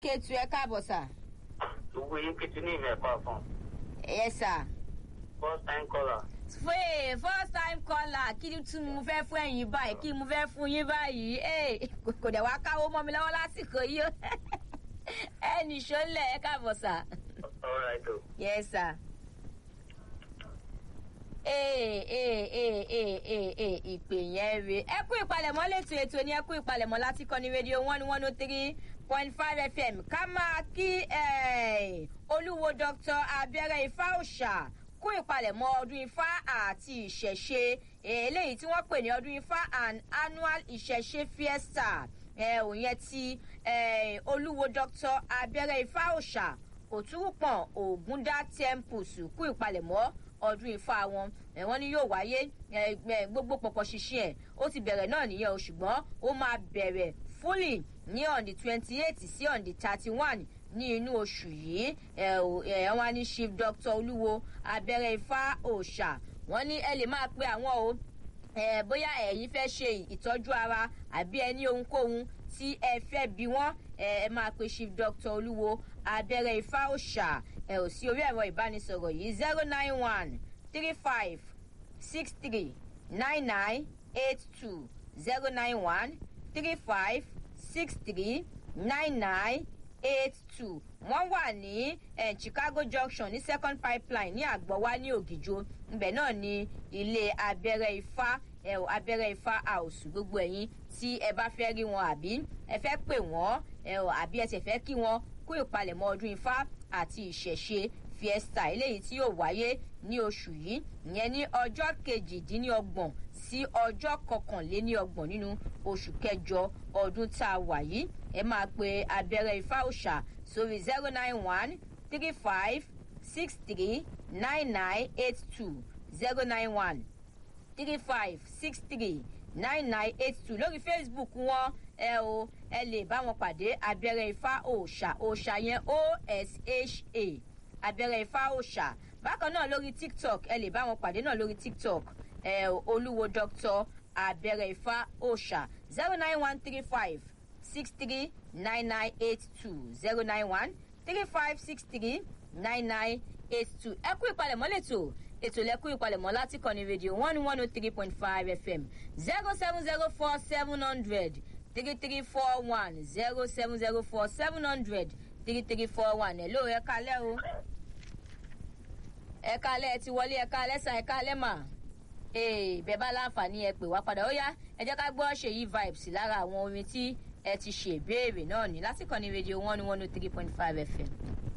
Kétu ẹ káàbọ̀ sà. Gbogbo yín kìtì ní ìmọ̀ ẹ̀kọ́ fún. Yes sà. First time caller. Fee first time caller kí ni tún mo fẹ́ fún ẹ̀yin báyìí kí mo fẹ́ fún yín báyìí ee kò dẹ̀ wá káwó mọ́ mi lọ́wọ́ lásìkò yìí o ẹ nìṣó lẹ̀ ẹ káàbọ̀ sà. All right o. Yes sà. Ee ee ee ee ee ee ìpè yẹn re ẹ kú ìpalẹ̀mọ́ létò ètò ní ẹ kú ìpalẹ̀mọ́ láti kọ́ni rédíò one one oh three point five fm ká máa kí eh, olúwo dr abẹ́rẹ́ ifá òòṣà kú ìpalẹ̀mọ́ ọdún ifá àti ìṣẹ̀ṣe eh, eléyìí tí wọ́n pè ní ọdún ifá and annual ìṣẹ̀ṣe fiesta eh, òun yẹn ti eh, olúwo dr abẹ́rẹ́ ifá òòṣà òtúrùpọ̀n ògúndá temples kú ìpalẹ̀mọ́ ọdún ifá wọn ẹ wọn ní yóò wáyé ẹ gbogbo pọpọ ṣiṣẹ ẹ ó ti bẹ̀rẹ̀ náà nìyẹn o ṣùgbọ́n ó máa bẹ̀rẹ̀ fully ní on the twenty eight sí on the thirty one ní inú oṣù yìí ẹ ẹ wọn ní chief doctor olúwo abẹ́rẹ́ ifá òòṣà wọn ní ẹ lè máa pe àwọn o ẹ bóyá ẹ̀yin fẹ́ ṣe ìtọ́jú ara àbí ẹ ní ohunkóhun tí ẹ fẹ́ bí wọ́n ẹ ẹ máa pe chief doctor olúwo abẹ́rẹ́ ifá òòṣà ẹ ò sí orí ẹ̀rọ ìbánisọ̀rọ̀ yìí zero nine one three five six three nine nine eight two zero nine one three five six three nine nine eight two wọ́n wà ní eh, chicago junction ní second pipeline ní àgbọ̀wá ní ògìjò ibẹ̀ náà ní ilé abẹ́rẹ́ ifá ẹ ò abẹ́rẹ́ ifá house gbogbo ẹ̀yin tí ẹ bá fẹ́ rí wọn àbí ẹ fẹ́ pè wọ́n ẹ ò àbí ẹ sì fẹ́ kí wọ́n kú ìpalẹ̀mọ́ ọdún ifá àti ìṣẹ̀ṣe fiesta eléyìí tí yóò wáyé ní oṣù yìí ìyẹn ní ọjọ́ kejìdínlọ́gbọ̀n sí ọjọ́ kọkànléníọgbọ̀n nínú oṣù kẹjọ ọdún tá a wà yìí ẹ máa pe abẹ́rẹ́ ifá òòṣà sórí zero nine one three five six three nine nine eight two zero nine one three five six three nine nine eight two lórí facebook wọn ẹ o ẹ lè bá wọn pàdé abẹ́rẹ́ ifá òòṣà òòṣà yẹn osha abẹ́rẹ́ ifá òòṣà bákan náà lórí tiktok ẹ lè bá wọn pàdé náà lórí tiktok ẹ olúwo dr abẹ́rẹ́ ifá òòṣà zero nine one three five six three nine nine eight two zero nine one three five six three nine nine eight two ẹ kú ìpalẹ̀mọ́ lẹ́tọ̀ ètò lẹ́kú ìpalẹ̀mọ́ láti kọ́ni rédíò one one oh three point five fm zero seven zero four seven hundred three three four one zero seven zero four seven hundred three three four one ẹ̀ lóò ẹ kalẹ́ o ẹ kalẹ́ ẹ ti wọlé ẹ kalẹ́ sa ẹ kalẹ́ mà ee bẹ́ẹ̀ bá láǹfààní ẹ pè wá padà ó yá ẹ jẹ́ ká gbọ́ ṣèyí vibes lára àwọn orin tí ẹ ti ṣèbéèrè náà ní lásìkò ní rédíò one one oh three point five fm.